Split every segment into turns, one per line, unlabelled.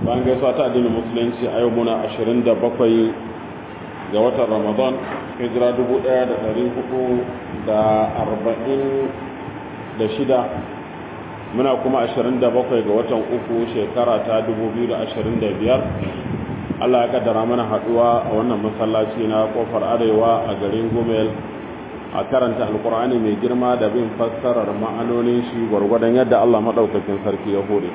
bayan gaisuwa ta addinin musulunci a yau muna 27 ga watan ramadan hijira 1446 muna kuma 27 ga watan uku shekara ta 2025 allah ya kaddara mana haduwa a wannan masallaci na kofar arewa a garin gomel a karanta alkur'ani mai girma da bin fassarar ma'anonin shi gwargwadon yadda allah maɗaukakin sarki ya hore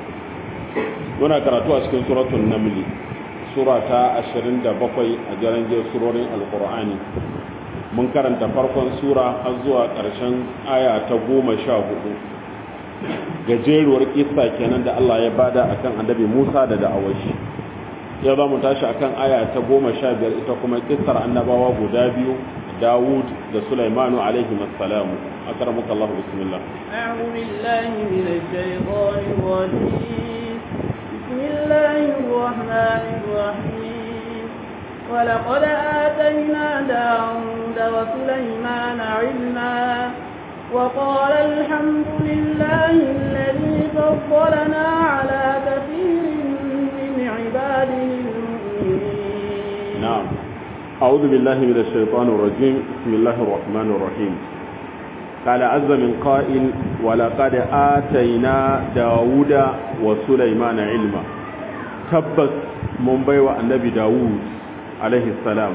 muna karatu a cikin suratun namli sura ta 27 a jaranjiyar surorin alkur'ani mun karanta farkon sura har zuwa ƙarshen aya ta goma sha hudu gajeruwar kisa kenan da allah ya bada akan annabi musa da da'awashi ya za mu tashi akan aya ta goma sha biyar ita kuma kisar annabawa guda biyu dawud da sulaimanu alaihi assalamu akaramuka allah bismillah
أعوذ بالله من الشيطان الرجيم بسم الله الرحمن الرحيم ولقد آتينا داود وسليمان علما وقال الحمد لله الذي فضلنا على كثير من عباده المؤمنين
نعم أعوذ بالله من الشيطان الرجيم بسم الله الرحمن الرحيم قال عز من قائل ولقد آتينا داود وسليمان علما تبس من بيوى النبي داود عليه السلام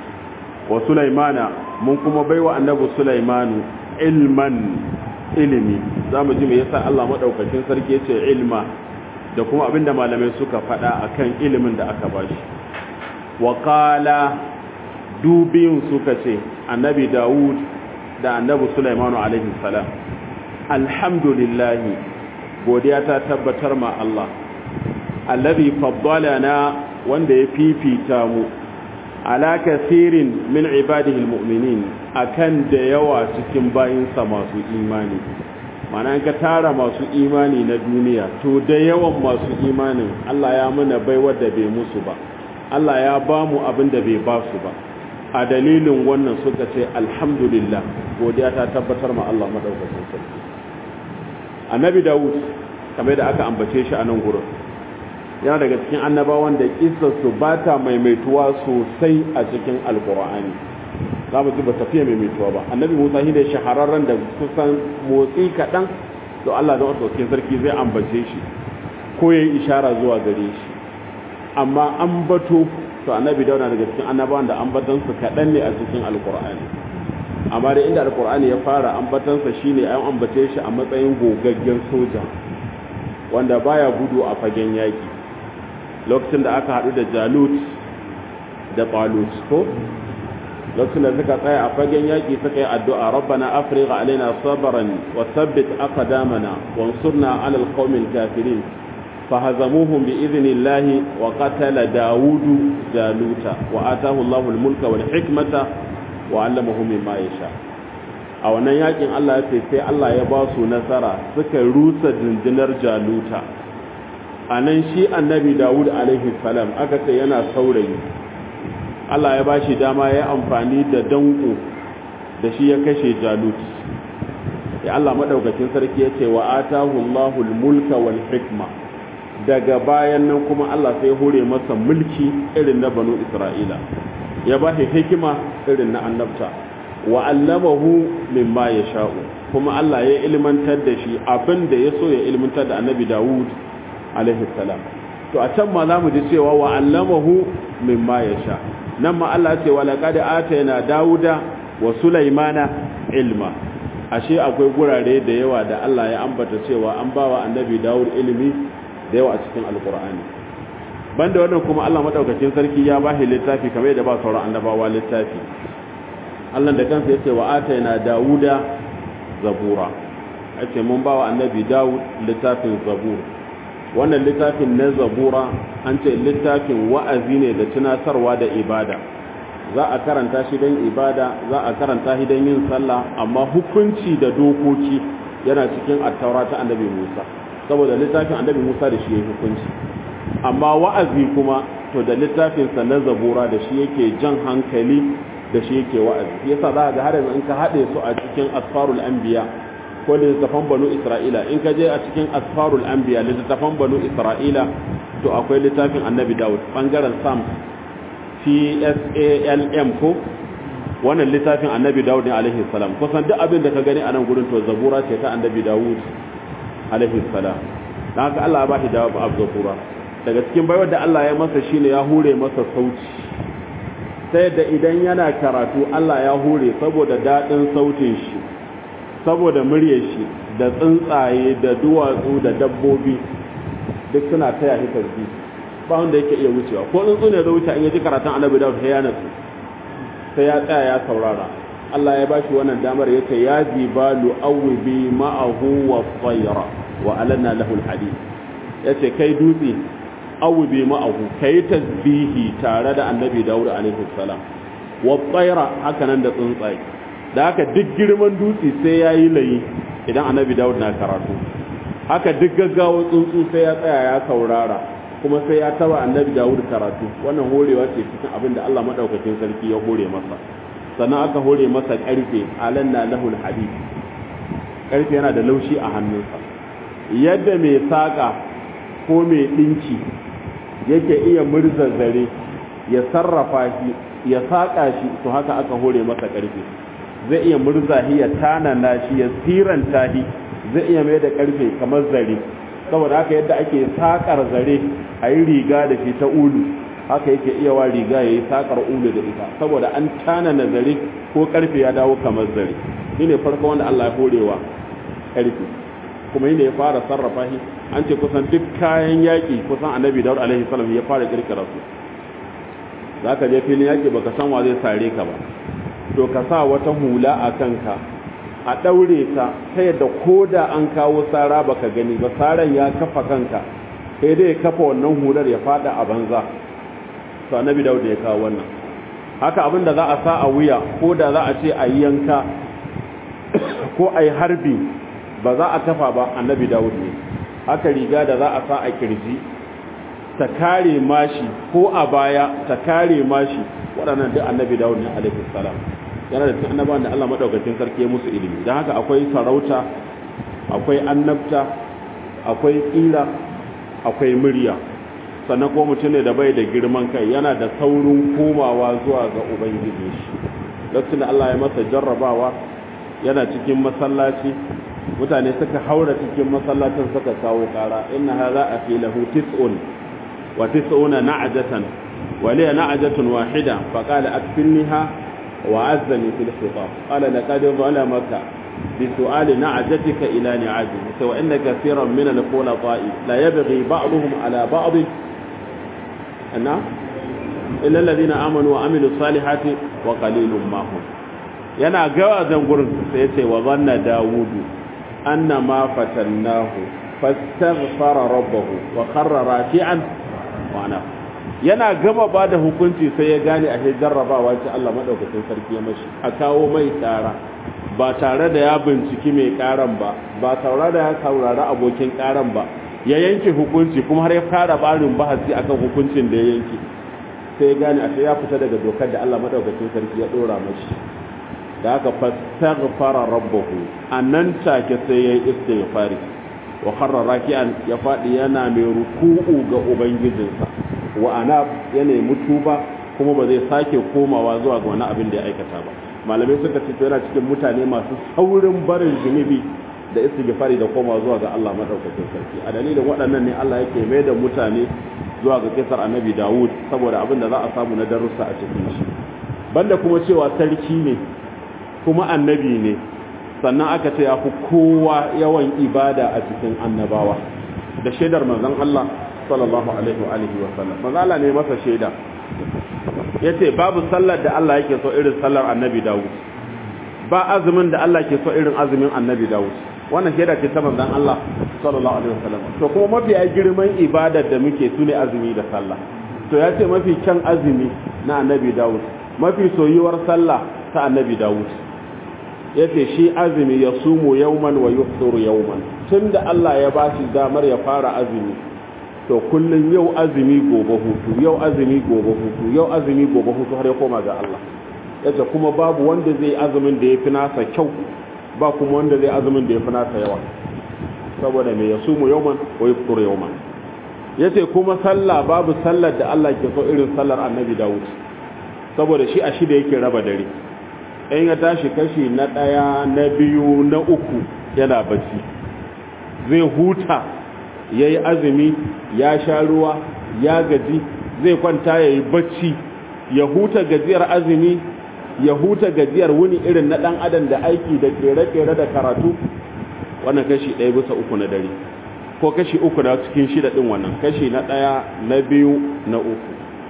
وسليمان من كما بيوى النبي سليمان علما ilimi za mu ji me yasa Allah madaukakin sarki yace ilma da kuma abinda malamai suka faɗa akan ilimin da aka bashi wa qala dubiyun suka ce annabi Dawud da annabi Sulaimanu alaihi salam alhamdulillahi godiya ta tabbatar ma Allah allazi faddalana wanda ya fifita mu ala kasirin min ibadihi almu'minin akan da yawa cikin bayinsa masu imani mana ka tara masu imani na duniya to da yawan masu imanin Allah ya mana baiwar da bai musu ba Allah ya ba mu abin da bai ba su ba a dalilin wannan suka ce alhamdulillah godiya ta tabbatar ma Allah madaukakin sarki annabi Dawud kamar da aka ambace shi a nan gurin yana daga cikin annabawan da kissarsu ba ta maimaituwa sosai a cikin alkur'ani za mu ji ba tafiya maimaituwa ba annabi musa shi ne shahararren da kusan motsi kaɗan to allah da wasu sarki zai ambace shi ko ya yi ishara zuwa gare shi amma ambato to annabi dauna daga cikin annabawan da ambatansu kaɗan ne a cikin alkur'ani amma da inda alkur'ani ya fara ambatansa shine an ambace shi a matsayin gogaggen soja wanda baya gudu a fagen yaki lokacin da aka haɗu da jalut da talut ko lokacin da suka tsaya a fagen yaƙi suka yi addu'a rabbana afrika alaina sabaran wa sabbit aqdamana wansurna ala alqawmil kafirin fahazamuhum bi idhnillahi wa qatala daudu jaluta wa atahu Allahu almulka wal hikmata wa 'allamahu mimma yasha a wannan yakin Allah ya ce sai Allah ya ba su nasara suka rusa dindinar jaluta a nan shi annabi dawud alaihi salam aka ce yana saurayi Allah ya bashi dama ya amfani da danko da shi ya kashe jalut ya Allah madaukakin sarki ya ce wa atahu Allahul mulka wal hikma daga bayan nan kuma Allah sai hore masa mulki irin na banu Isra'ila ya bashi hikima irin na annabta wa allamahu mimma yasha'u kuma Allah ya ilmantar da shi abin da ya so ya ilmantar da annabi Dawud alaihi salam to a can ma za mu ji cewa wa allamahu mimma yasha nan ma Allah ce wa laqad atayna dauda wa sulaimana ilma ashe akwai gurare da yawa da Allah ya ambata cewa an bawa annabi Dawud ilimi da yawa a cikin alqur'ani banda wannan kuma Allah madaukakin sarki ya bashi littafi kamar yadda ba sauran annabawa littafi Allah da kansa yace wa atayna dauda zabura ake mun bawa annabi Dawud littafin zabur wannan littafin na zabura an ce littafin wa'azi ne da tunatarwa da ibada za a karanta shi don ibada za a karanta shi don yin sallah amma hukunci da dokoki yana cikin attaura ta annabi musa saboda littafin annabi musa da shi ya hukunci amma wa'azi kuma to da littafinsa na zabura da shi yake jan hankali da shi yake wa'azi yasa za ga har yanzu in ka haɗe su a cikin asfarul anbiya ko littattafan banu isra'ila in ka je a cikin asfarul anbiya littattafan banu isra'ila to akwai littafin annabi dawud bangaren sam psalm ko wannan littafin annabi dawud ne alaihi salam kusan duk abin da ka gani a nan gurin to zabura ce ta annabi dawud alaihi salam dan haka Allah ya ba shi da zabura daga cikin baiwar da Allah ya masa shine ya hure masa sauti sai da idan yana karatu Allah ya hure saboda dadin sautin shi saboda muryar shi da tsuntsaye da duwatsu da dabbobi duk suna taya shi tasbih ba wanda yake iya wucewa ko tsuntsu ne da wuce in yaji karatun annabi dawud sai ya nasu sai ya tsaya ya saurara Allah ya bashi wannan damar yace ya jibalu awbi ma'ahu wa tayra wa alanna lahu alhadid yace kai dutse awbi ma'ahu kai tasbihi tare da annabi dawud alaihi salam wa tayra haka nan da tsuntsaye da haka duk girman dutse sai yayi layi idan annabi dawud na karatu haka duk gaggawa tsuntsu sai ya tsaya ya saurara kuma sai ya taba annabi dawud karatu wannan horewa ce cikin abin da Allah madaukakin sarki ya hore masa sannan aka hore masa karfe alanna lahul hadid karfe yana da laushi a hannunsa yadda mai saka ko mai dinki yake iya murza zare ya sarrafa shi ya saka shi to haka aka hore masa karfe zai iya murza shi ya tanana shi ya siranta shi zai iya mai da karfe kamar zare saboda haka yadda ake sakar zare a yi riga da shi ta ulu haka yake iya wa riga ya yi sakar ulu da ita saboda an tana na zare ko karfe ya dawo kamar zare shi ne farko wanda Allah ya horewa karfe kuma yi ne ya fara sarrafa shi an ce kusan duk kayan yaƙi kusan annabi daud alaihi salam ya fara kirkira su za ka je filin yaƙi baka san wa zai sare ka ba to ka sa wata hula a kanka a ɗaure ta ta yadda ko da an kawo tsara baka gani ba tsaran ya kafa kanka sai dai ya kafa wannan hular ya fada a banza to annabi dawud ya kawo wannan haka abin da za a sa a wuya ko da za a ce a yi yanka ko a yi harbi ba za a kafa ba annabi dawud ne haka riga da za a sa a kirji ta kare mashi ko a baya ta kare mashi waɗannan duk annabi dawud ne alaihi salam yana da cikin annabawan da Allah madaukakin sarki ya musu ilimi don haka akwai sarauta akwai annabta akwai tsira akwai murya sannan ko mutum ne da bai da girman kai yana da saurin komawa zuwa ga ubangiji shi lokacin da Allah ya masa jarrabawa yana cikin masallaci mutane suka haura cikin masallacin suka kawo kara inna hadha afi lahu tis'un wa tis'una na'jatan wa liya na'jatun wahida faqala akfilniha وعزني في الخطاب قال لقد ظلمك بسؤال نعجتك إلى نعاجه وإن كثيرا من الخلطاء لا يبغي بعضهم على بعض أنا إلا الذين آمنوا وعملوا الصالحات وقليل ما هم yana gawa zan gurin sai ya ce wa zanna dawudu anna ma fatannahu fastaghfara rabbahu wa kharra raki'an wa ana yana gama ba da hukunci sai ya gane a jarrabawa ce Allah maɗaukacin sarki ya mashi a kawo mai tsara ba tare da ya binciki mai ƙaran ba ba tare da ya saurari abokin ƙaran ba ya yanke hukunci kuma har ya fara barin bahasi akan hukuncin da ya yanke sai ya gane a ya fita daga dokar da Allah maɗaukacin sarki ya ɗora mashi da aka fastaghfara rabbahu annan take sai ya yi istighfari wa kharra raki'an ya faɗi yana mai ruku'u ga ubangijinsa wa ana ya nemi tuba kuma ba zai sake komawa zuwa ga wani abin da ya aikata ba malamai suka ce yana cikin mutane masu saurin barin zunubi da istighfari da komawa zuwa ga Allah madaukakin sarki a dalilin waɗannan ne Allah yake mai da mutane zuwa ga kisar annabi Dawud saboda abin da za a samu na darussa a cikin shi banda kuma cewa sarki ne kuma annabi ne sannan aka ce ya fi kowa yawan ibada a cikin annabawa da shaidar manzon Allah sallallahu alaihi wa alihi wa sallam manzo Allah ne masa shaida yace babu sallar da Allah yake so irin sallar Annabi Dawud ba azumin da Allah ke so irin azumin Annabi Dawud wannan shaida ce ta manzon Allah sallallahu alaihi wa sallam to kuma mafi girman ibadar da muke tune azumi da sallah to yace mafi kyan azumi na Annabi Dawud mafi soyuwar sallah ta Annabi Dawud yace shi azumi ya sumu yawman wa yufturu yawman tunda Allah ya bashi damar ya fara azumi to kullum yau azumi gobe hutu yau azumi gobe hutu yau azumi gobe hutu har ya koma ga Allah yace kuma babu wanda zai azumin da yafi nasa kyau ba kuma wanda zai azumin da yafi nasa yawa saboda me yasumu yawman wa yafṭuru yawman yace kuma sallah babu sallar da Allah ke so irin sallar annabi Dawud saboda shi a shida yake raba dare in ya tashi kashi na ɗaya na biyu na uku yana bacci zai huta ya yi azumi ya sha ruwa ya gaji zai kwanta ya yi bacci ya huta gajiyar azumi ya huta gajiyar wuni irin na ɗan adam da aiki da kere-kere da karatu wannan kashi ɗaya bisa uku na dare ko kashi uku na cikin shida ɗin wannan kashi na ɗaya na biyu na uku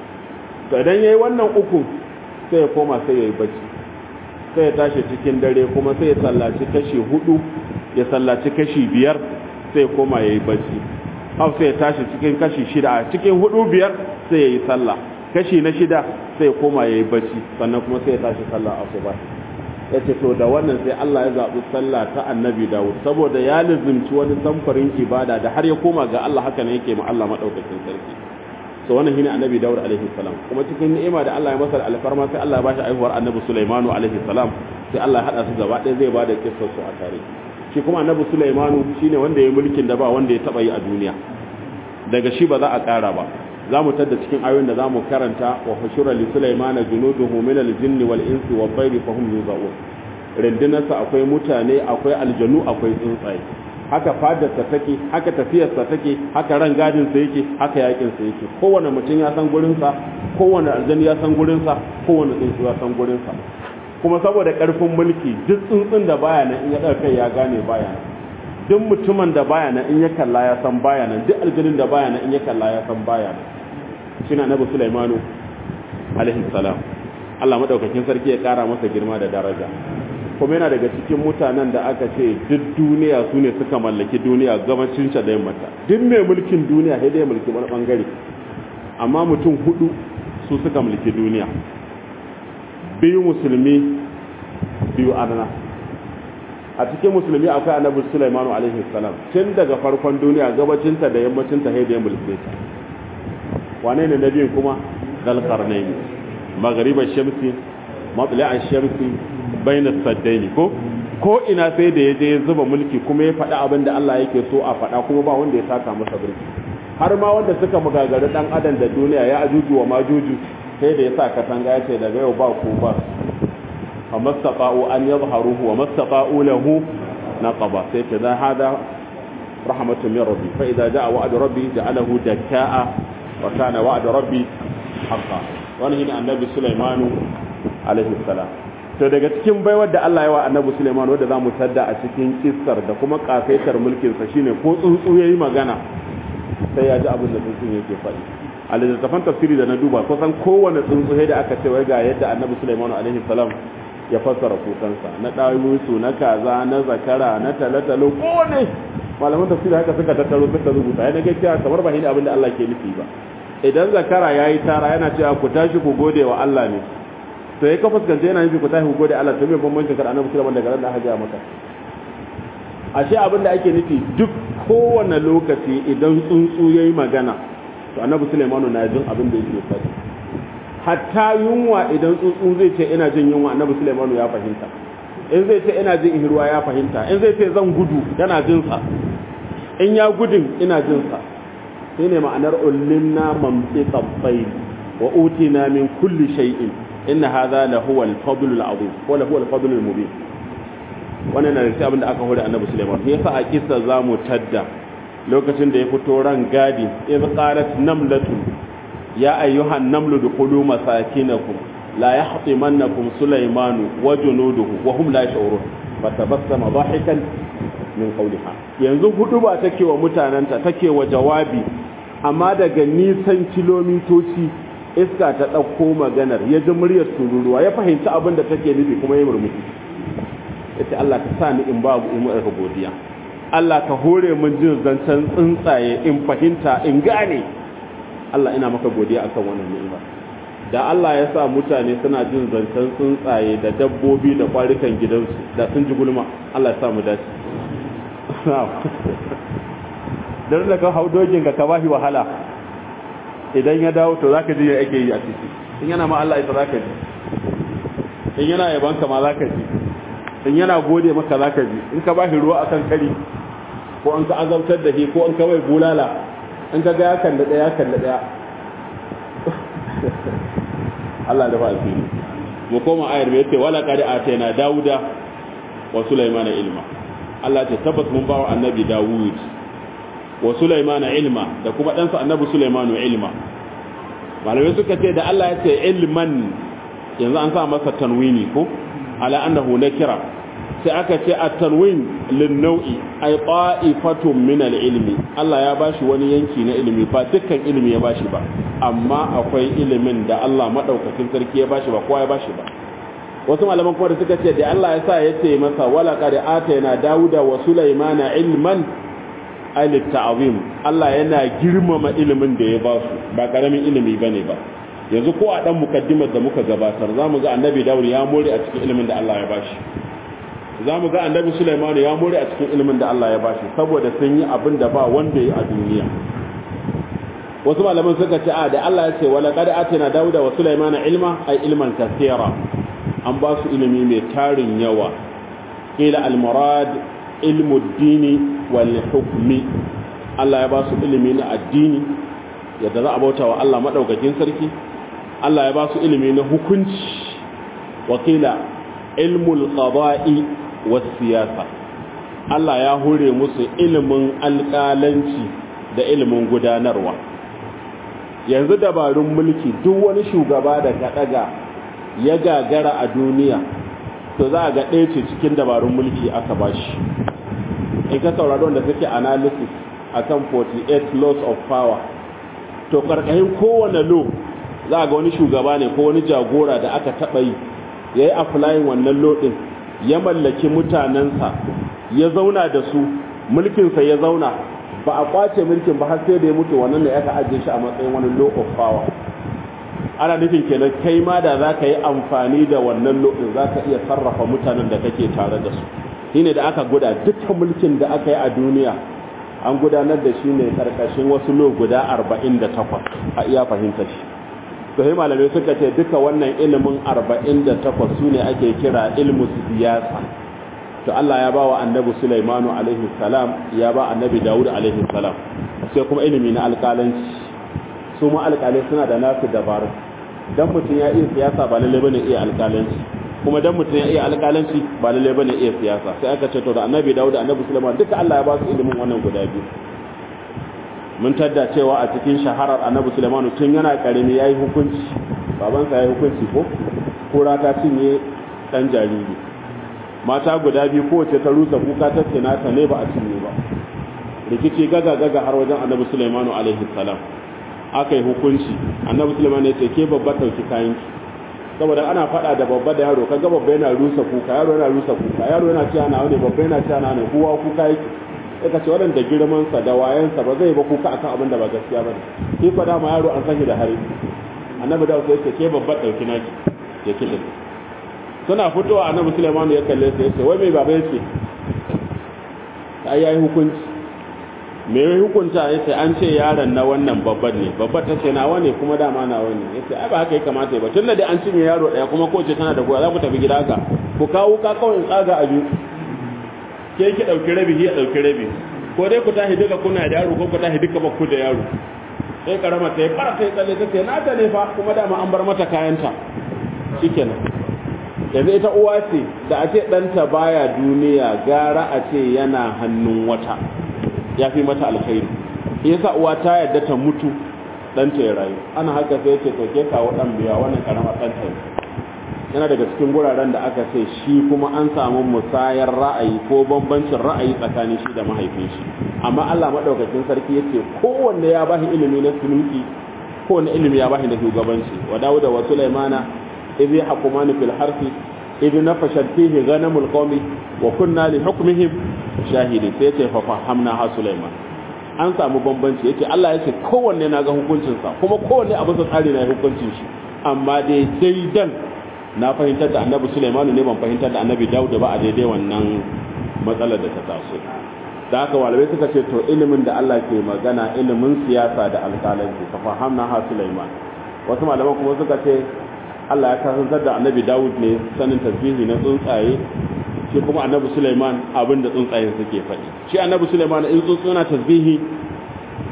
idan ya yi wannan uku sai ya koma sai ya yi bacci sai ya tashi cikin dare kuma sai ya sallaci kashi hudu ya sallaci kashi biyar sai ya koma ya yi bacci hau sai ya tashi cikin kashi shida a cikin hudu biyar sai ya yi sallah kashi na shida sai ya koma ya yi bacci sannan kuma sai ya tashi sallah asuba ya ce to da wannan sai Allah ya zaɓi sallah ta annabi Dawud saboda ya lizimci wani samfarin ibada da har ya koma ga Allah haka ne yake ma Allah madaukakin sarki so wannan shine annabi Dawud alaihi salam kuma cikin ni'ima da Allah ya masa alfarma sai Allah ya bashi aihuwar annabi Sulaimanu alaihi salam sai Allah ya hada su gaba ɗaya zai bada kissar su a tare shi kuma annabi Sulaimanu shine wanda ya mulkin da ba wanda ya taba yi a duniya daga shi ba za a ƙara ba za mu tadda cikin ayoyin da za mu karanta wa hushura li Sulaimana junuduhu min al-jinni wal insi wa tayri fa hum yuzaun rindinarsa akwai mutane akwai aljanu akwai tsuntsaye haka fadarsa take haka tafiyarsa take haka ran gadinsa yake haka yakinsa yake kowane mutum ya san gurinsa kowane aljani ya san gurinsa kowane tsuntsu ya san gurinsa kuma saboda karfin mulki duk tsuntsun da baya nan in ya ɗaga kai ya gane baya nan duk mutumin da baya nan in ya kalla ya san baya nan duk aljanin da baya nan in ya kalla ya san baya nan shine annabi Sulaimanu alaihi salam Allah madaukakin sarki ya kara masa girma da daraja kuma yana daga cikin mutanen da aka ce duk duniya su ne suka mallaki duniya gabacin da yammata duk mai mulkin duniya sai dai mulki wani bangare amma mutum hudu su suka mulki duniya biyu musulmi biyu arna a cikin musulmi akwai annabi Sulaiman alaihi salam tun daga farkon duniya gabacinta da yammacinta sai da mulke ta wane ne nabiyin kuma zalqarnaini maghriba shamsi matla'a shamsi baina saddaini ko ko ina sai da yaje ya zuba mulki kuma ya faɗi abin da Allah yake so a faɗa kuma ba wanda ya saka masa birki har ma wanda suka magagari dan adam da duniya ya ajuju wa majuju sai da ya sa katanga ya ce daga yau ba ku ba fa mastaqa'u an yadhharuhu wa mastaqa'u lahu naqaba sai ta da hada rahmatun min rabbi fa idza jaa wa'du rabbi ja'alahu dakka'a wa kana wa'du rabbi haqqan wannan shine annabi sulaimanu alaihi salam to daga cikin baiwar da Allah ya wa annabi Sulaiman wanda zamu tadda a cikin kissar da kuma kafaitar mulkin sa shine ko tsuntsu yayi magana sai ya ji abin da tsuntsun yake faɗi a littattafan tafsiri da na duba kusan kowane tsuntsu sai da aka ce wai ga yadda annabi Sulaiman alaihi salam ya fassara kukansa na ɗawinsu na kaza na zakara na talatalo kowane malaman tafsiri haka suka tattaro suka rubuta ya nage cewa kamar ba shi abin da Allah ke nufi ba idan zakara yayi tara yana cewa ku tashi ku gode wa Allah ne to ya ka fuskanta yana nufi ku tashi ku gode Allah to me bambancin kar annabi Sulaiman daga ran da aka maka ashe abin da ake nufi duk kowane lokaci idan tsuntsu yayi magana to annabi Sulaiman na jin abin da yake faɗi hatta yunwa idan tsuntsu zai ce ina jin yunwa annabi Sulaiman ya fahimta in zai ce ina jin ihruwa ya fahimta in zai ce zan gudu yana jin sa in ya gudun ina jin sa shine ma'anar ullimna mamtiqa tayr wa utina min kulli shay'in inna hadha la huwa al-fadl al-azim wa la huwa al-fadl al-mubin wannan na da abin da aka hore annabi Sulaiman yasa a kissa zamu tadda lokacin da ya fito ran gadi iz qalat namlatun ya ayyuhan namlu dukhulu masakinakum la yahtimannakum sulaymanu wa junuduhu wa hum la yash'urun fatabassama dhahikan min qawliha yanzu hudu ba take wa mutananta take wa jawabi amma daga nisan kilomitoci iska ta ɗauko maganar ya ji muryar tururuwa ya fahimci abin da take nufi kuma ya murmushi ya ce Allah ka sa ni in babu in mu'arka godiya Allah ka hore min jin zancen tsuntsaye in fahimta in gane Allah ina maka godiya akan wannan ni'ima da Allah ya sa mutane suna jin zancen tsuntsaye da dabbobi da kwarikan gidansu da sun ji gulma Allah ya sa mu dace dan da ka hau dogin ka ka bashi wahala idan ya dawo to zaka ji ya ake yi a ciki in yana ma Allah ita zaka ji in yana yaban ka ma zaka ji in yana gode maka zaka ji in ka bashi ruwa akan kari ko an ka azabtar da shi ko an ka bai bulala in ka ga ya kalli ɗaya ya kalli ɗaya Allah da ba asiri mu koma ayar mai yace wala qad atayna dauda wa sulaymana ilma Allah ce tabbas mun bawa annabi Dawud wa sulaymana ilma da kuma ɗansa annabi sulaymanu ilma malamai suka ce da Allah ya ce ilman yanzu an sa masa tanwini ko ala annahu nakira sai aka ce at-tanwin lin-naw'i ay qa'ifatun min al-ilmi Allah ya bashi wani yanki na ilimi ba dukkan ilimi ya bashi ba amma akwai ilimin da Allah madaukakin sarki ya bashi ba kowa ya bashi ba wasu malaman kuma da suka ce da Allah ya sa ya ce masa wala qad atayna dauda wa sulaymana ilman ay lit-ta'zim Allah yana girmama ilimin da ya basu ba karamin ilimi bane ba yanzu ko a dan mukaddimar da muka gabatar zamu ga annabi Dawud ya more a cikin ilimin da Allah ya bashi za mu ga annabi Sulaiman ya more a cikin ilimin da Allah ya bashi saboda sun yi abin da ba wanda ya a duniya wasu malaman suka ce a da Allah ya ce wala qad atina dauda wa Sulaiman ilma ay ilman kaseera an ba su ilimi mai tarin yawa qila al murad ilmu ad-dini wal hukmi Allah ya ba su ilimi na addini yadda za a bauta wa Allah madaukakin sarki Allah ya ba su ilimi na hukunci wakila ilmul qada'i siyasa Allah ya hure musu ilimin alƙalanci da ilimin gudanarwa yanzu dabarun mulki duk wani shugaba da ka daga ya gagara a duniya to za a ga ɗaya ce cikin dabarun mulki aka bashi in ka saurari wanda suke analysis akan 48 laws of power to karkashin kowane law za a ga wani shugaba ne ko wani jagora da aka taɓa yi ya yi aflayin wannan law ɗin ya mallaki mutanensa ya zauna da su mulkinsa ya zauna ba a kwace mulkin ba har sai da ya mutu wannan da aka ajiye shi a matsayin wani law of power ana nufin kenan kai ma da za ka yi amfani da wannan law ɗin za ka iya sarrafa mutanen da kake tare da su shine da aka guda dukkan mulkin da aka yi a duniya an gudanar da shi ne karkashin wasu law guda 48 a iya fahimta shi to sai malamai suka ce duka wannan ilimin 48 su ne ake kira ilmu siyasa to Allah ya ba wa annabi Sulaimanu alaihi salam ya ba annabi Dawud alaihi salam sai kuma ilimi na alƙalanci su ma alƙalai suna da nasu dabaru dan mutum ya iya siyasa ba lalle bane iya alƙalanci kuma dan mutum ya iya alƙalanci ba lalle bane iya siyasa sai aka ce to da annabi Dawud da annabi Sulaiman duka Allah ya ba su ilimin wannan guda biyu mun tadda cewa a cikin shaharar annabi Sulaiman tun yana karimi yayi hukunci babansa yayi hukunci ko kura ta cinye dan jariri mata guda biyu kowace ta rusa kuka ta ce nata ne ba a cinye ba rikici gaga gaga har wajen annabi Sulaiman alaihi salam aka yi hukunci annabi Sulaiman ya ce ke babba dauki kayan ki saboda ana faɗa da babba da yaro kaga babba yana rusa kuka yaro yana rusa kuka yaro yana cewa na wani babba yana cewa na ne kowa kuka yake sai ka ce waɗanda girman sa da wayan sa ba zai ba kuka akan abin da ba gaskiya bane shi fa dama yaro an sani da hari annabi da sai ce ke babba dauki naki ya kike suna fitowa annabi Sulaiman ya kalle sai ya ce wai mai baba yake ai yayi hukunci me ya hukunta ya ce an ce yaron na wannan babban ne babbar ta ce nawa ne kuma dama nawa ne ya ce ai ba haka ya kamata ba tun da dai an cinye yaro ɗaya kuma kowace tana da goya za ku tafi gida ka ku kawo ka kawai tsaga a biyu ke ki ɗauki rabi ya ɗauki rabi ko dai ku tashi duka kuna da yaro ko ku tashi duka bakku da yaro sai karama ta yi fara ta yi tsalle ta ce na ta ne fa kuma dama an bar mata kayanta shikenan yanzu ita uwa ce da a ce ɗanta baya duniya gara a ce yana hannun wata ya fi mata alkhairi yasa uwa ta yadda ta mutu ɗanta ya rayu ana haka sai ce to ke kawo ɗan biya wannan karamar ɗanta ne yana daga cikin guraren da aka ce shi kuma an samu musayar ra'ayi ko bambancin ra'ayi tsakanin shi da mahaifin shi amma Allah madaukakin sarki yace kowanne ya bashi ilimi na sulki kowanne ilimi ya bashi da shugabanci wa Dawuda wa Sulaimana idh yahkumani fil harfi idh nafashat fihi ghanamul qawmi wa kunna li hukmihim shahidi sai ce fa fahamna ha Sulaiman an samu bambanci yace Allah yace kowanne na ga hukuncin sa kuma kowanne abin sa tsari na hukuncin shi amma dai daidan na fahimtar da Annabi Sulaiman ne ban fahimtar da Annabi Dawud ba a daidai wannan matsalar da ta taso da haka malamai suka ce to ilimin da Allah ke magana ilimin siyasa da alƙalanci fa fahamna ha Sulaiman wasu malaman kuma suka ce Allah ya kasantar da Annabi Dawud ne sanin tasbihi na tsuntsaye shi kuma annabi Sulaiman abin da tsuntsayen suke faɗi shi annabi Sulaiman in tsuntsu yana tasbihi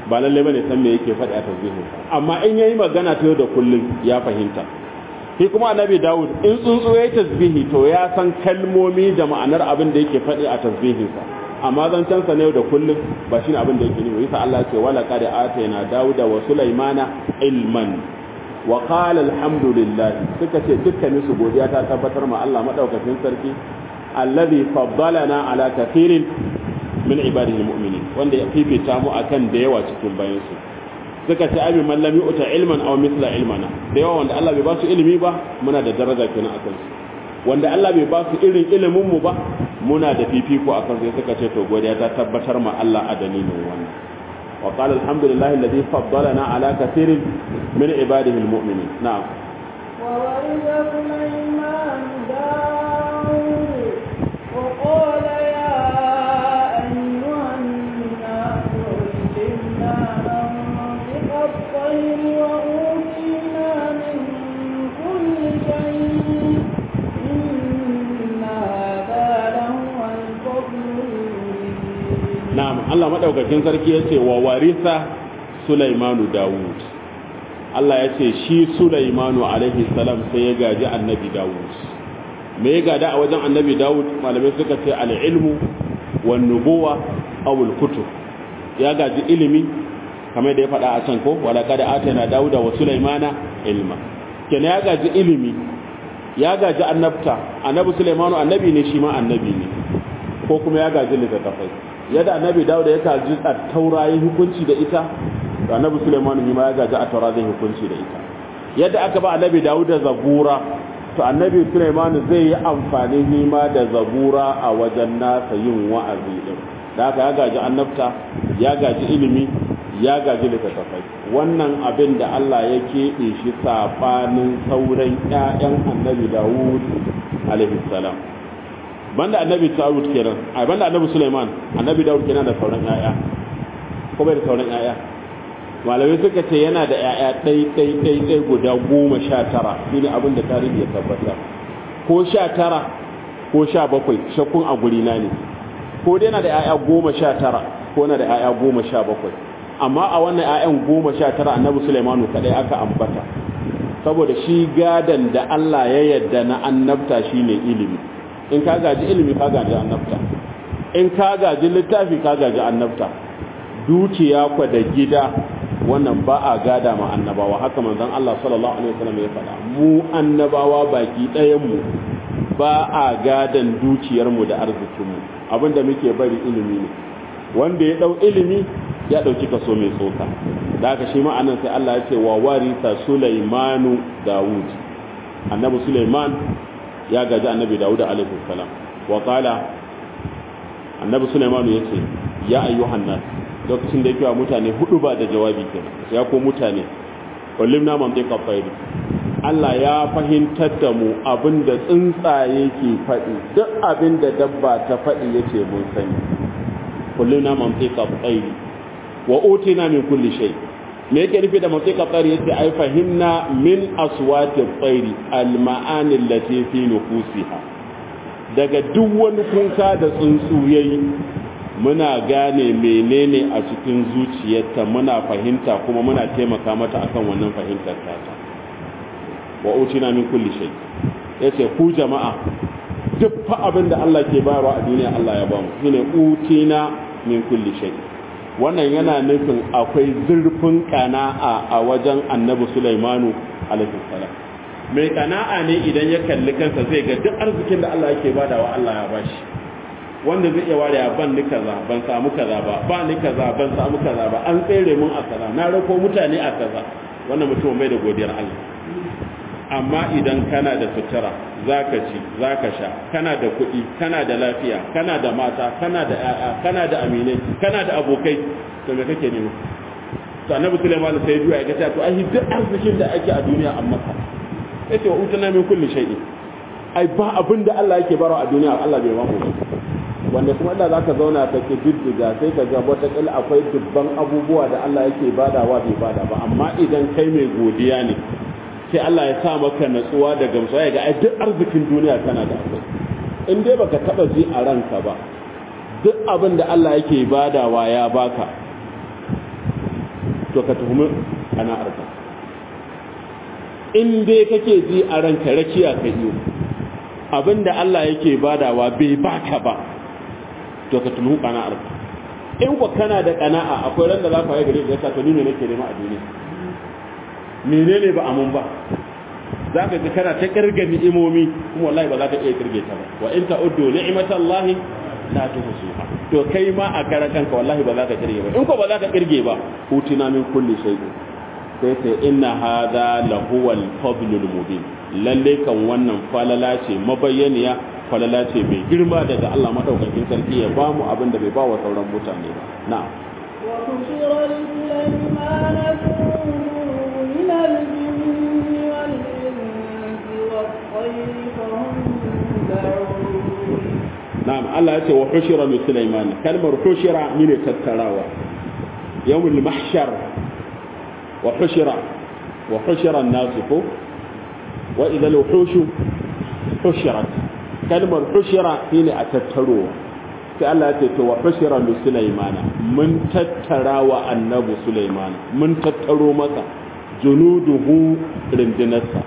ba lalle bane san me yake faɗi a tasbihin amma in yayi magana ta yau da kullum ya fahimta shi kuma annabi Dawud in tsuntsu yayi tasbihi to ya san kalmomi da ma'anar abin da yake faɗi a tasbihinsa amma zancen sa ne da kullum ba shine abin da yake nufi yasa Allah ce wala qad atayna Dawuda wa Sulaimana ilman wa qala alhamdulillah suka ce dukkanin su godiya ta tabbatar ma Allah madaukakin sarki alladhi faddalana ala kathirin min ibadihi almu'minin wanda ya fifita mu akan da yawa cikin bayan su suka ce abi man lam yu'ta ilman aw mithla ilmana da yawa wanda Allah bai ba su ilimi ba muna da daraja kenan akan su wanda Allah bai ba su irin ilimin mu ba muna da fifiko akan sai suka ce to godiya ta tabbatar ma Allah a dalilin wannan wa qala alhamdulillahi alladhi faddalana ala kathirin min ibadihi almu'minin na'am
وورث سليمان داود وقال يا أيها الناس علمنا منطق الطير وأوتينا من كل شيء إن هذا لهو الفضل المبين
na'am Allah madaukakin sarki yace wa warisa Sulaimanu Dawud Allah yace shi Sulaimanu alaihi salam sai ya gaji annabi Dawud me ya gada a wajen annabi Dawud malamai suka ce al-ilmu wan nubuwa aw al-kutub ya gaji ilimi kamar da ya faɗa a can ko wala qad atana Dawuda wa Sulaimana ilma kenan ya gaji ilimi ya gaji annabta annabi Sulaimanu annabi ne shi ma annabi ne ko kuma ya gaji littattafai yadda annabi dawuda ya gaji a taura yi hukunci da ita da annabi suleiman yi ma ya gaji a taura zai hukunci da ita yadda aka ba annabi dawuda zabura to annabi suleiman zai yi amfani nima da zabura a wajen nasa yin wa'azi din da haka ya gaji annabta ya gaji ilimi ya gaji littattafai wannan abin da Allah ya keɓe shi safanin sauran 'ya'yan annabi dawud alaihi salam banda annabi Dawud kenan ai banda annabi Sulaiman annabi Dawud kenan da sauran yaya ko bai da sauran yaya malamai suka ce yana da yaya ɗai ɗai ɗai ɗai guda goma sha tara shine abin da tarihi ya tabbatar ko sha tara ko sha bakwai shakkun a guri na ne ko dai yana da yaya goma sha tara ko yana da yaya goma sha bakwai amma a wannan yayan goma sha tara annabi Sulaimanu kadai aka ambata saboda shi gadan da Allah ya yadda na annabta shine ilimi in ka gaji ilimi ka gaji annabta in ka gaji littafi ka gaji annabta dukiya kwa da gida wannan ba a gada ma annabawa haka manzon Allah sallallahu alaihi wasallam ya faɗa mu annabawa baki ɗayan mu ba a gadan dukiyar mu da arzikin mu abinda muke bari ilimi ne wanda ya dau ilimi ya dauki kaso mai tsoka da haka shi ma'anan sai Allah ya ce wa warisa Sulaimanu Dawud annabi Sulaiman ya gaji annabi Dawud alaihi salam wa qala annabi Sulaiman yace ya ayyuhan nas lokacin da yake wa mutane hudu ba da jawabi kenan ya ko mutane kullimna mantiqa tayri Allah ya fahimtar da mu abinda tsuntsaye ke faɗi duk abinda dabba ta faɗi yace mun sani kullimna mantiqa tayri wa utina min kulli shay me yake nufi da mantiqa tayri yace ai fahimna min aswati tayri al ma'ani allati fi nufusiha daga duk wani kunka da tsuntsu yayi muna gane menene a cikin zuciyarta muna fahimta kuma muna taimaka mata akan wannan fahimtar tata wa utina min kulli shay yace ku jama'a duk fa abin da Allah ke bayarwa a duniya Allah ya bamu shine utina min kulli shay wannan yana nufin akwai zurfin kana'a a wajen Annabi Sulaimanu alaihi salam mai kana'a ne idan ya kalli kansa zai ga duk arzikin da Allah yake badawa Allah ya bashi wanda zai iya ware ban ni kaza ban samu kaza ba ba ni kaza ban samu kaza ba an tsere mun a kaza na rako mutane a kaza wannan mutum bai da godiyar Allah amma idan kana da sutura zaka ci zaka sha kana da kuɗi kana da lafiya kana da mata kana da ƴaƴa kana da aminai kana da abokai to me kake nema to annabi Sulaiman sai duya ya ce to ai duk arzikin da ake a duniya amma ka yace wa utana min kulli shay'in ai ba abin da Allah yake barawa a duniya Allah bai ba mu ba wanda kuma da zaka zauna ka ke diddiga sai ka ga wataƙila akwai dubban abubuwa da Allah yake badawa bai bada ba amma idan kai mai godiya ne sai Allah ya sa maka natsuwa da gamsuwa ya ga ai duk arzikin duniya kana da akwai in dai baka taba ji a ranka ba duk abin da Allah yake badawa ya baka to ka tuhumi ƙana'arka in dai kake ji a ranka rakiya ka iyo abinda Allah yake badawa bai baka ba to ka tuhumi ƙana'arka in ku kana da ƙana'a akwai ran da za ka yi gari da ya to ni ne nake nema a duniya menene ba amun ba za ka ga kana ta kirga ni'imomi kuma wallahi ba za ka iya kirge ta ba wa in ta'uddu ni'matallahi la tuhsuha to kai ma a karan kanka wallahi ba za ka kirge ba in ko ba za ka kirge ba hutina min kulli shay'in sai sai inna hadha lahuwal fadlul mubin lalle kan wannan falala ce mabayyaniya falala ce mai girma daga Allah madaukakin sarki ya ba mu abin da bai ba wa sauran mutane ba na'am
وحشر لسليمان جنوده من الجن والإنس والطير فهم يوزعون
na'am Allah ya ce wa hushira li Sulaiman kalmar hushira ne tattarawa yawmul mahshar wa hushira wa hushira an-nas ko wa idha al-wuhushu hushirat kalmar hushira shine a tattarowa sai Allah ya ce to wa hushira li Sulaiman mun tattarawa annabi Sulaiman mun tattaro masa junuduhu rindinarsa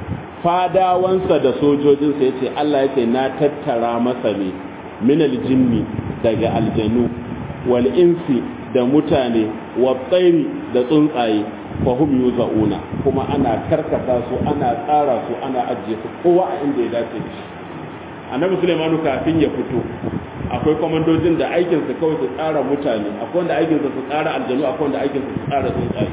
fadawansa da sojojinsa ya ce Allah ya ce na tattara masa ne minal jinni daga aljanu wal insi da mutane wa tsairi da tsuntsaye fahim yuza'una kuma ana karkata su ana tsara su ana ajiye su kowa a inda ya dace da shi annabi sulaimanu kafin ya fito akwai kwamandojin da aikinsu kawai su tsara mutane akwai wanda aikinsu su tsara aljanu akwai wanda aikinsu su tsara tsuntsaye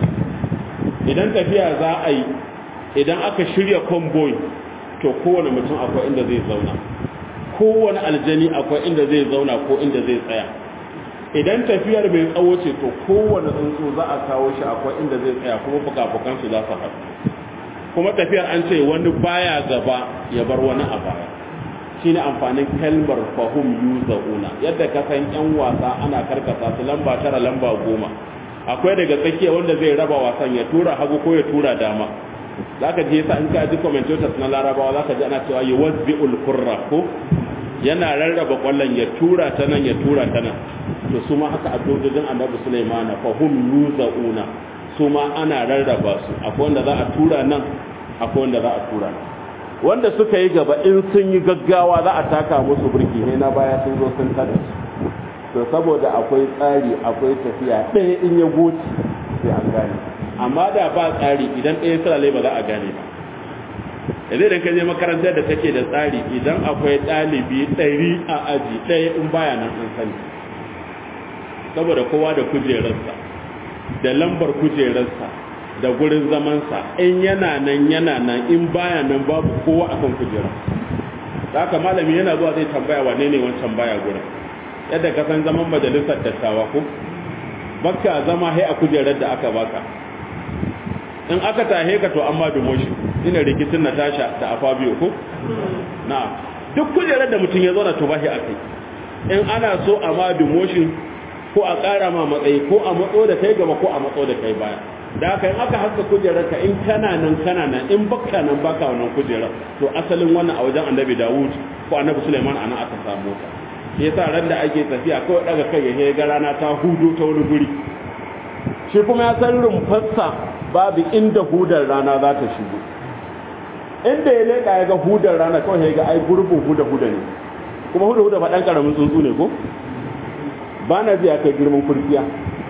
idan tafiya za a yi idan aka shirya convoy to kowane mutum akwai inda zai zauna kowane aljani akwai inda zai zauna ko inda zai tsaya idan tafiyar mai tsawo ce to kowane tsuntsu za a kawo shi akwai inda zai tsaya kuma fuka su za su haɗu kuma tafiyar an ce wani baya gaba ya bar wani a baya shine amfanin kalmar fahum yuza'una yadda ka san yan wasa ana karkasa su lamba tara lamba goma akwai daga tsakiya wanda zai raba wasan ya tura hagu ko ya tura dama zaka ji yasa in ka ji commentators na larabawa zaka ji ana cewa yuwazzi'ul qurra ko yana rarraba kwallon ya tura ta nan ya tura ta nan to su ma haka abdojin annabi Sulaiman fa hum yuzauna su ma ana rarraba su akwai wanda za a tura nan akwai wanda za a tura nan wanda suka yi gaba in sun yi gaggawa za a taka musu burki ne na baya sun zo sun tada su to saboda akwai tsari akwai tafiya ɗaya in ya goci sai an gane amma da ba tsari idan ɗaya sulale ba za a gane ba yanzu idan ka je makarantar da take da tsari idan akwai ɗalibi ɗari a aji ɗaya in baya nan an sani saboda kowa da kujerarsa da lambar kujerarsa da gurin zamansa in yana nan yana nan in baya nan babu kowa akan kujera haka malami yana zuwa zai tambaya wane ne wancan baya gurin yadda ka san zaman majalisar dattawa ko baka zama hai a kujerar da aka baka in aka tahe ka to amma demotion ina rikicin Natasha da Afabio ko na duk kujerar da mutum ya zauna to bashi akai in ana so a ma demotion ko a ƙara ma matsayi ko a matso da kai gaba ko a matso da kai baya da haka in aka haska kujerar ka in kana nan kana nan in baka nan baka wannan kujerar to asalin wannan a wajen annabi Dawud ko annabi Sulaiman ana aka samu ta shi yasa ran da ake tafiya kawai daga kai ya ga rana ta hudu ta wani guri shi kuma ya san rumfarsa babu inda hudar rana za ta shigo inda ya leƙa ya ga hudar rana kawai ya ga ai gurbin huda huda ne kuma huda huda faɗan ƙaramin tsuntsu ne ko ba na ji ya kai girman kurkiya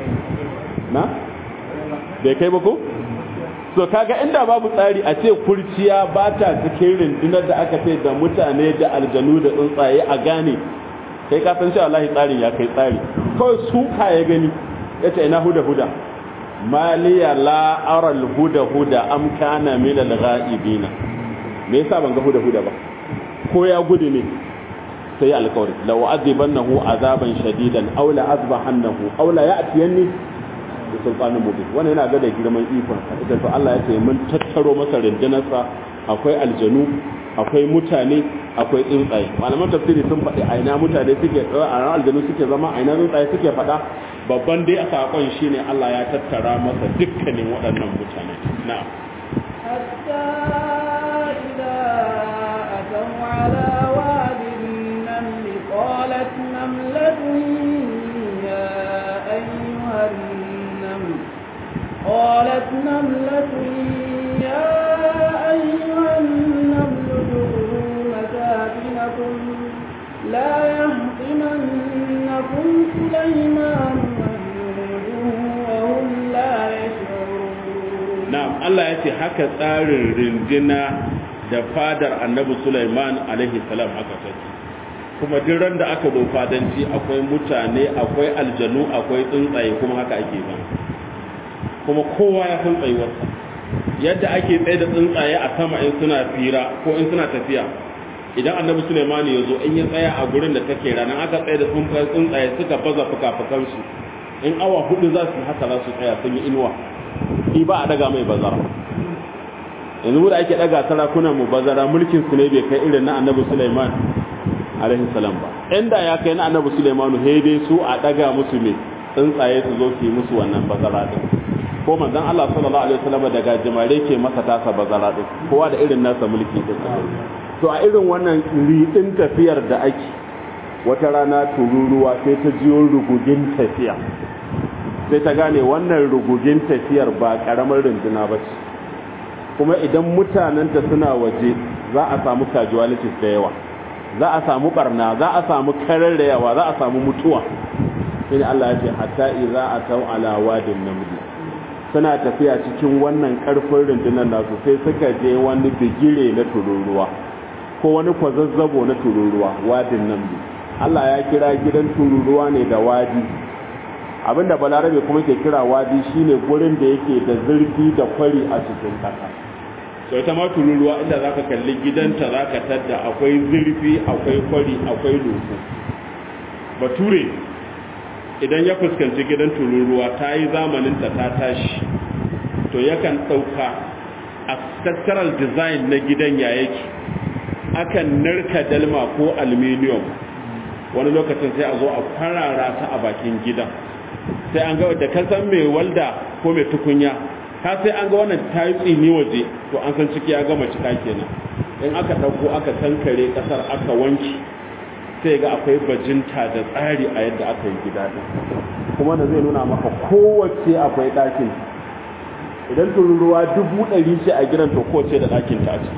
na bai kai ba ko so kaga inda babu tsari a ce kurciya ba ta cikin rundunar da aka ce da mutane da aljanu da tsuntsaye a gane kai ka san cewa Allah tsarin ya kai tsari kawai suka ya gani yace ina huda huda maliya la aral huda huda am kana min al ghaibina me yasa ban ga huda huda ba ko ya gudu ne sai alƙawari la wa'adibannahu azaban shadidan aw la azbahannahu aw la ya'tiyanni bi sultanin mubin wannan yana ga da girman ikon sa ita to Allah ya ce mun tattaro masa rindinarsa akwai aljanu akwai mutane akwai tsuntsaye malaman tafsiri sun faɗi aina mutane suke a ran aljanu suke zama aina tsuntsaye suke faɗa babban dai a saƙon shine Allah ya tattara masa dukkanin waɗannan mutane na'am
حتى إذا أتوا على واد النمل قالت نملة يا أيها النمل
na'am Allah ya ce haka tsarin rindina da fadar annabi Sulaiman alaihi salam haka take kuma duk ran da aka zo fadanci akwai mutane akwai aljanu akwai tsuntsaye kuma haka ake ba kuma kowa ya san tsayuwarsa yadda ake tsaye da tsuntsaye a sama in suna fira ko in suna tafiya idan annabi Sulaiman ya zo in ya tsaya a gurin da take ranar aka tsaye da tsuntsaye suka baza fuka-fukansu in awa hudu za su haka za su tsaya sun yi inuwa shi ba a daga mai bazara yanzu da ake daga sarakunan mu bazara mulkin su ne bai kai irin na annabi Sulaiman alaihi salam ba inda ya kai na annabi Sulaiman he dai su a daga musu me tsuntsaye su zo su yi musu wannan bazara din ko manzon Allah sallallahu alaihi wasallam daga jimare ke masa tasa bazara din kowa da irin nasa mulki din to a irin wannan ridin tafiyar da ake wata rana tururuwa sai ta jiyo rugugin tafiya sai ta gane wannan rugugin tafiyar ba karamar runduna ba ce kuma idan mutanenta suna waje za a samu casualties da yawa za a samu barna za a samu kararrayawa za a samu mutuwa sai Allah ya ce hatta idza atau ala wadin namdi suna tafiya cikin wannan karfin rundunar nasu sai suka je wani bigire na tururuwa ko wani kwazazzabo na tururuwa wadin namdi Allah ya kira gidan tururuwa ne da wadi abinda balarabe kuma ke kira wadi shine gurin da yake da zurfi da kwari a cikin kasa to ita ma tururuwa inda zaka kalli gidanta zaka tadda akwai zurfi akwai kwari akwai loko bature idan ya fuskanci gidan tururuwa ta yi zamanin ta ta tashi to yakan ɗauka a structural design na gidan ya yake akan narka dalma ko aluminium wani lokacin sai a zo a farara ta a bakin gidan sai an ga da kasan mai walda ko mai tukunya ka sai an ga wannan ta yi tsini waje to an san ciki ya gama cika kenan in aka ɗauko aka tankare ƙasar aka wanki sai ga akwai bajinta da tsari a yadda aka yi gida ɗin kuma da zai nuna maka kowace akwai ɗakin idan tururuwa dubu ɗari ce a gidan to kowace da ɗakin ta ce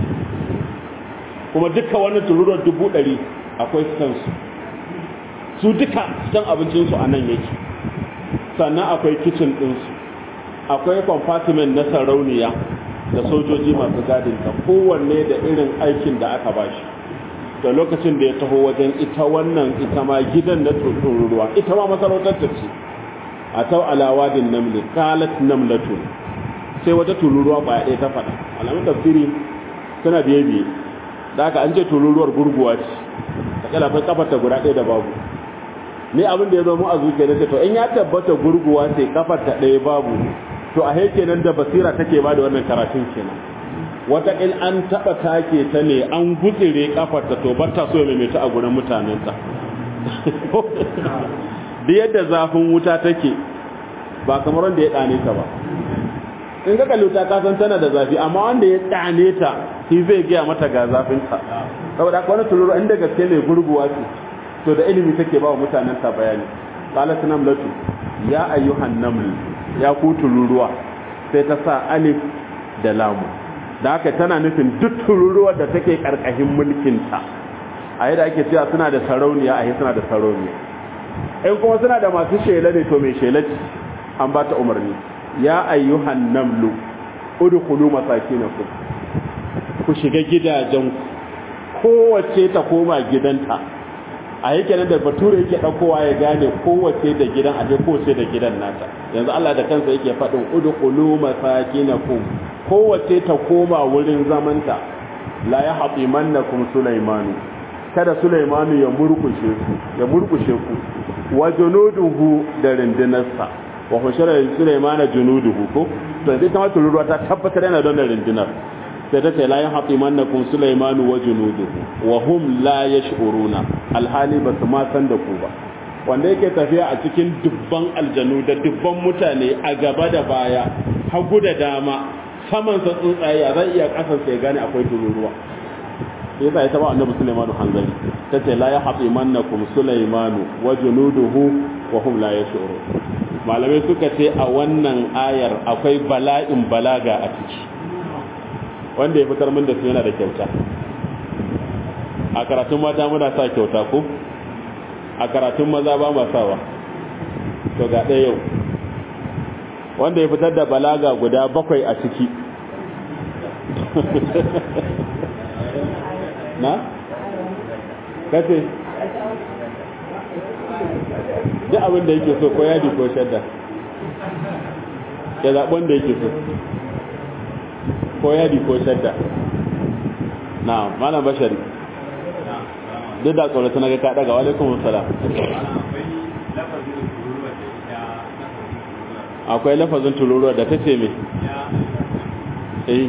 kuma duka wani tururuwar dubu ɗari akwai stansu su duka stan abincinsu a nan yake sannan akwai kicin ɗinsu akwai compartment na sarauniya da sojoji masu gadinta kowanne da irin aikin da aka ba shi da lokacin da ya taho wajen ita wannan ita ma gidan na tururuwa ita ma masarautar ta ce a tau alawadin namli kalat namlatun sai wata tururuwa ba ɗaya ta faɗa alamun tafsiri suna biye biye da aka an ce tururuwar gurguwa ce ta kala kai kafar ta guda ɗaya da babu ni abin da ya zo mu a zuciya na to in ya tabbata gurguwa ce kafar ta ɗaya babu to a he kenan da basira take ba da wannan karatun kenan wata in an taɓa take ta ne an gutsire kafar ta to ba ta so ya maimaita a gurin mutanen ta da yadda zafin wuta take ba kamar wanda ya ɗane ta ba in ka kalli wuta ka san tana da zafi amma wanda ya ɗane ta shi zai gaya mata ga zafin ta saboda haka wani tuluru inda gaske ne gurguwa ce to da ilimi take ba wa mutanen ta bayani qalat namlatu ya ayyuhan naml ya ku tururuwa sai ta sa alif da lamu da haka tana nufin duk tururuwar da take karkashin mulkin ta a yadda ake cewa suna da sarauniya a suna da sarauniya in kuma suna da masu shela ne to mai shela ce an ba ta umarni ya ayyuhan namlu udkhulu masakinakum ku shiga gidajen kowace ta koma gidanta a yake nan da bature yake ɗaukowa ya gane kowace da gidan aje kowace da gidan nata yanzu Allah da kansa yake faɗin udkhulu masakinakum kowace ta koma wurin zamanta la yahtimannakum sulaimanu kada sulaimanu ya murkushe ku ya murkushe ku wa junuduhu da rindinarsa wa hushara sulaimana junuduhu ko to sai ta mata ruwa ta tabbatar yana don da rindinar sai ta ce la yahtimannakum sulaimanu wa junuduhu wa hum la yash'uruna alhali ba su ma san da ku ba wanda yake tafiya a cikin dubban aljanu da dubban mutane a gaba da baya hagu da dama saman sa tsuntsaye zai iya kasan sai gane akwai tururuwa sai yasa ita ba annabi sulaimanu hanzari ta ce la yahtimannakum sulaimanu wa junuduhu wa hum la yash'urun malamai suka ce a wannan ayar akwai bala'in balaga a ciki wanda ya fitar min da su yana da kyauta a karatun mata muna sa kyauta ko a karatun maza ba ma sawa to ga ɗaya yau wanda ya fitar da balaga guda bakwai a ciki na? kace duk abin da yake so ko yadi ko shadda ya zaɓon da yake so ko yadi ko shadda na malam bashari duk da tsoron suna ga kaɗa ga walaikun salam akwai lafazin tururuwa da ta ce mai eh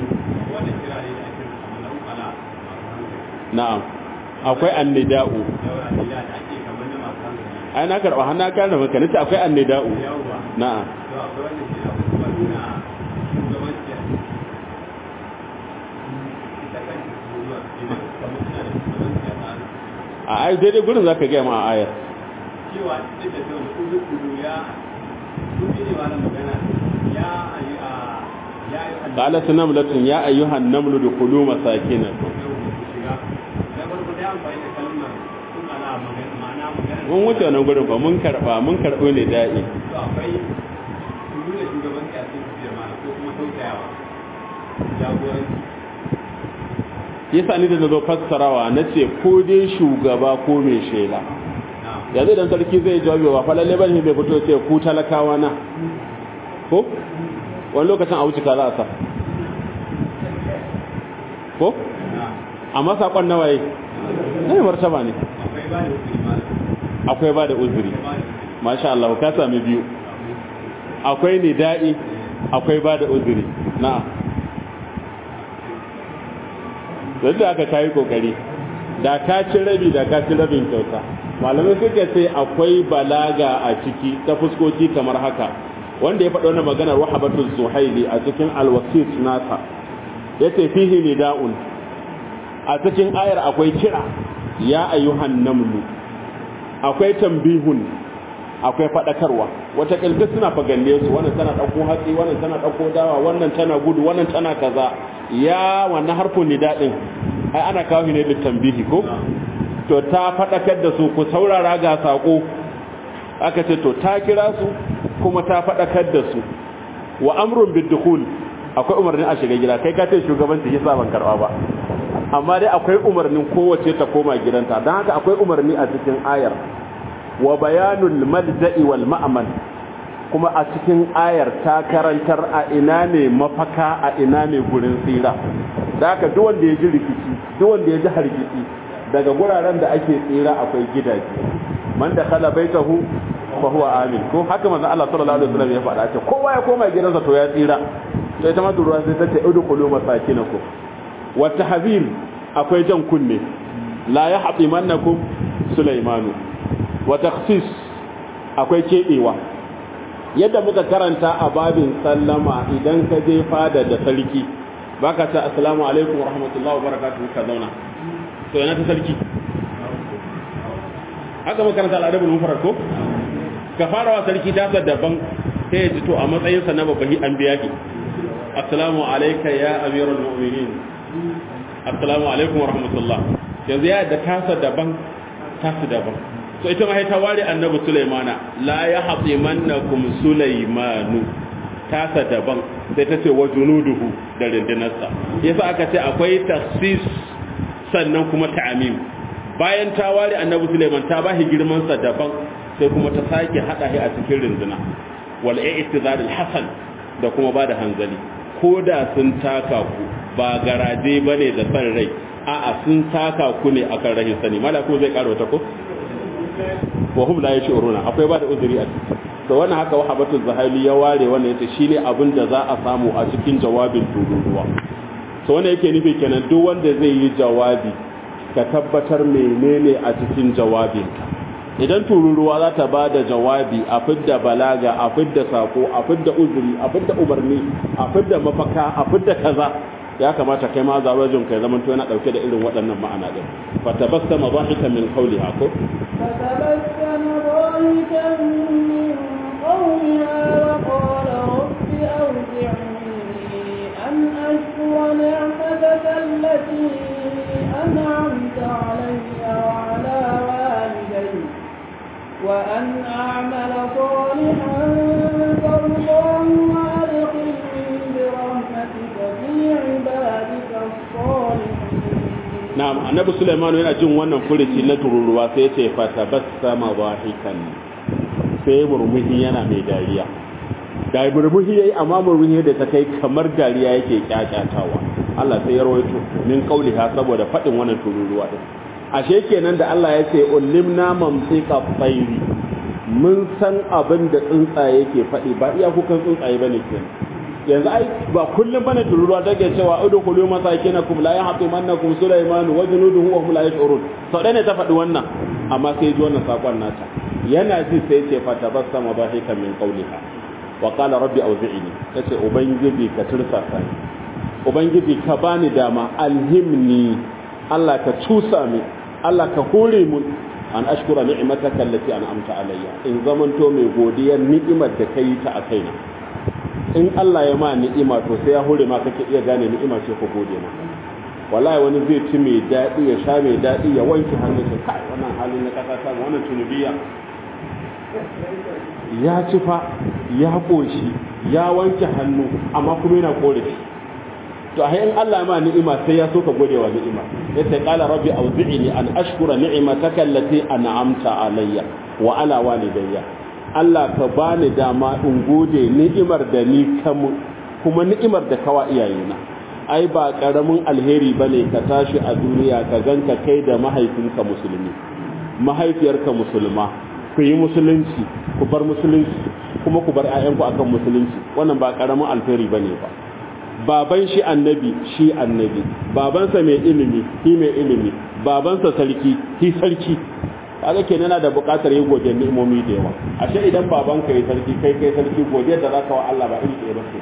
na'am akwai annida'u ai na karɓa hannu kan da maka nace akwai annida'u na'am a ai daidai gurin zaka ga ma a ayar
cewa duk da cewa kudu kudu ya kudu ne ba na magana ya ayi a ya yi
qalat namlatun ya ayyuhan namlu dukhulu masakinakum mun wuce wannan gurin ba mun karba mun karbo ne da'i
akwai nuna shugaban kyasin tafiyar mana ko kuma tausayawa jagoranci
yasa ni da nazo fassarawa nace ko dai shugaba ko mai shela yanzu idan sarki zai jawabi ba falalle bane bai fito ce ku talakawa na ko wani lokacin a wuce ka za a sa ko amma sakon nawaye ne martaba ne
akwai ba
akwai ba
da uzuri mana
da uzuri
ba da uzuri
masha Allah ka sami biyu akwai nida'i akwai ba da uzuri na'am da aka kayi kokari da ka ci rabi da ka ci rabin kyauta malamai suka ce akwai balaga a ciki ta fuskoki kamar haka wanda ya faɗo na maganar wahabatul suhaili a cikin alwasit nasa yace fihi nida'un a cikin ayar akwai kira ya ayyuhan namlu akwai tambihun akwai fadakarwa wata kilbis suna fagalle su wannan tana dauko hatsi wannan tana dauko dawa wannan tana gudu wannan tana kaza ya wannan harfin nida din ai ana kawo ne da tambihi ko to ta fadakar da su ku saurara ga sako aka ce to ta kira su kuma ta fadakar da su wa amrun bidukhul akwai umarnin a shiga gida kai ka ce shugabanci yasa ban karba ba amma dai akwai umarnin kowace ta koma gidanta don haka akwai umarni a cikin ayar wa bayanul malja'i wal ma'aman kuma a cikin ayar ta karantar a ina ne mafaka a ina ne gurin tsira da haka duk wanda ya ji rikici duk wanda ya ji hargitsi daga guraren da ake tsira akwai gidaje man da khala baitahu fa huwa amin ko haka manzon Allah sallallahu alaihi wasallam ya faɗa ce kowa ya koma gidansa to ya tsira sai ta mata ruwa sai ta ce udkhulu masakinakum wa tahzir akwai jan kunne la yahtimannakum sulaimanu wa takhsis akwai kebewa yadda muka karanta a babin sallama idan ka je fada da sarki baka ta assalamu alaikum wa rahmatullahi wa barakatuhu ka zauna to yana ta sarki haka muka karanta al'adabul mufrad ko ka fara wa sarki ta daban sai ya ji to a matsayin sa na babban an biya ki assalamu alayka ya amirul mu'minin assalamu alaikum wa rahmatullah yanzu ya da tasa daban tasa daban so ita ma ta ware annabi sulaimana la ya hatimannakum sulaimanu tasa daban sai ta ce wa junuduhu da rindinarsa yasa aka ce akwai takhsis sannan kuma ta'amim bayan ta ware annabi sulaiman ta bashi girman sa daban sai kuma ta sake hada shi a cikin rindina wal i'tizar al hasan da kuma bada hanzali ko da sun taka ku ba garaje bane da san rai a'a sun taka ku ne akan rahin sani malako zai karo ta ko wa hum la yashuruna akwai ba da uzuri a ciki to wannan haka wahabatu zahali ya ware wannan yace shine abin da za a samu a cikin jawabin tururuwa to wannan yake nufi kenan duk wanda zai yi jawabi ka tabbatar menene a cikin jawabinka idan tururuwa za ta ba da jawabi a fidda balaga a fidda sako a fidda uzuri a fidda umarni a fidda mafaka a fidda kaza ya kamata kai ma zawajin kai zaman to yana dauke da irin waɗannan ma'ana din fa tabassama dhahikan min qawliha ko
فتبسم ضاحكا من قولها وقال رب أوزعني أن أشكر نعمتك التي أنعمت علي وعلى والدي وأن أعمل صالحا ترضاه
na'am annabi Sulaiman yana jin wannan furuci na tururuwa sai ya ce fatabassama dhahikan sai murmushi yana mai dariya da murmushi yayi amma murmushi da ta kai kamar dariya yake kyakkyatawa Allah sai ya rawaito min qauliha saboda fadin wannan tururuwa din ashe kenan da Allah ya ce ulimna mamsika tsairi mun san abin da tsuntsaye ke faɗi ba iya kukan tsuntsaye bane kenan yanzu ai ba kullum bane tururuwa take cewa udkhulu masakinakum la yahtimannakum sulaiman wa junuduhu wa hum la yash'urun sau ɗaya ne ta faɗi wannan amma sai ji wannan sakon nata yana ji sai ce fatabassama dhahikan min qawliha wa qala rabbi awzi'ni yace ubangiji ka tursasa ni ubangiji ka bani dama alhimni Allah ka cusa mi Allah ka hore mun an ashkura ni'mataka allati an'amta alayya in zamanto mai godiyar ni'imar da kai ta a kaina in Allah ya ma ni'ima to sai ya hore ma kake iya gane ni'ima ce ko gode ma wallahi wani zai ci mai daɗi ya sha mai daɗi ya wanke hannun sa kai wannan halin na kasa ta wannan tunubiya ya ci fa ya koshi ya wanke hannu amma kuma yana korafi to a in Allah ya ma ni'ima sai ya so ka gode wa ni'ima yace qala rabbi awzi'ni an ashkura ni'mataka allati an'amta alayya wa ala walidayya Allah ka bani dama in gode ni'imar da ni kamu kuma ni'imar da kawa iyayena ai ba karamin alheri bane ka tashi a duniya ka ganka kai da mahaifinka musulmi mahaifiyarka musulma ku yi musulunci ku bar musulunci kuma ku bar 'ya'yanku akan musulunci wannan ba karamin alheri bane ba baban shi annabi shi annabi babansa mai ilimi shi mai ilimi babansa sarki shi sarki kaga kenan yana da buƙatar yin godiyar ni'imomi da yawa ashe idan babanka yayi sarki kai kai sarki godiyar da zaka wa Allah ba iri ɗaya ba ce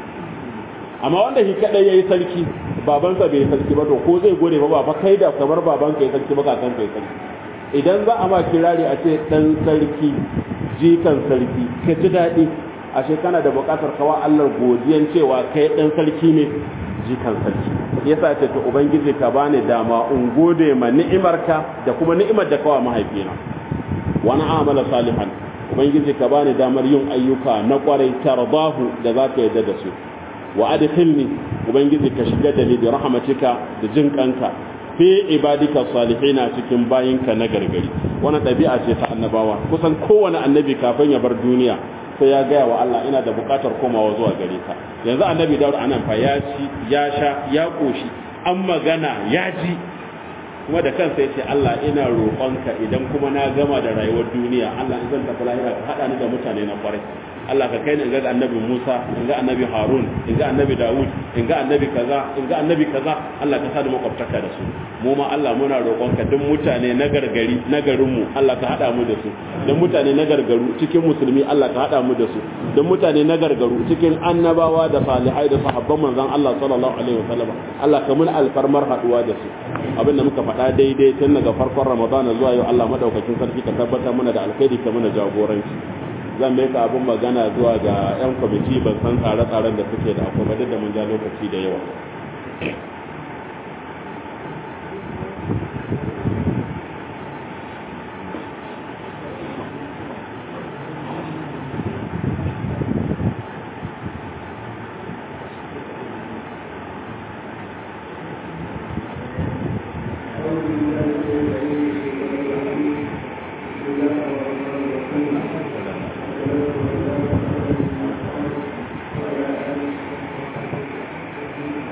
amma wanda shi kadai yayi sarki babansa bai sarki ba to ko zai gode ba ba kai da kamar babanka yayi sarki ba kakan kai sarki idan za a ma kirari a ce dan sarki jikan sarki ka ji daɗi ashe kana da buƙatar kawa Allah godiyan cewa kai dan sarki ne jikan sarki yasa ce to ubangiji ka bani dama in gode ma ni'imarka da kuma ni'imar da kawa mahaifina wani amala salihan ubangiji ka bani damar yin ayyuka na kwarai tarbahu da za ka yadda da su wa adkhilni ubangiji ka shiga da ni da rahmatika da jin kanka fi ibadika salihina cikin bayinka na gargari wannan ɗabi'a ce ta annabawa kusan kowane annabi kafin ya bar duniya sai ya gaya wa Allah ina da buƙatar komawa zuwa gare ka yanzu annabi Dawud anan fa ya ci ya sha ya koshi an magana ya ji kuma da kansa ya ce Allah ina roƙonka idan kuma na gama da rayuwar duniya Allah in zan tafi lahira ka haɗa ni da mutane na kwarai Allah ka kai ni in ga annabi Musa in ga annabi Harun in ga annabi Dawud in ga annabi kaza in ga annabi kaza Allah ka sa da makwabtaka da su mu ma Allah muna roƙonka duk mutane na gargari na garin mu Allah ka haɗa mu da su duk mutane na gargaru cikin musulmi Allah ka haɗa mu da su duk mutane na gargaru cikin annabawa da salihai da sahabban manzon Allah sallallahu alaihi wasallam Allah ka mun alfarmar haɗuwa da su abin da muka faɗa daidai tun daga farkon Ramadana zuwa yau Allah madaukakin sarki ka tabbatar mana da alkhairi ka mana jagoranci zan mai ka abin magana zuwa ga 'yan kwamiti ban san tsare-tsaren da suke da akwai da mun ja lokaci da yawa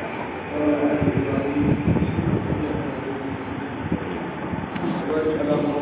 Thank you.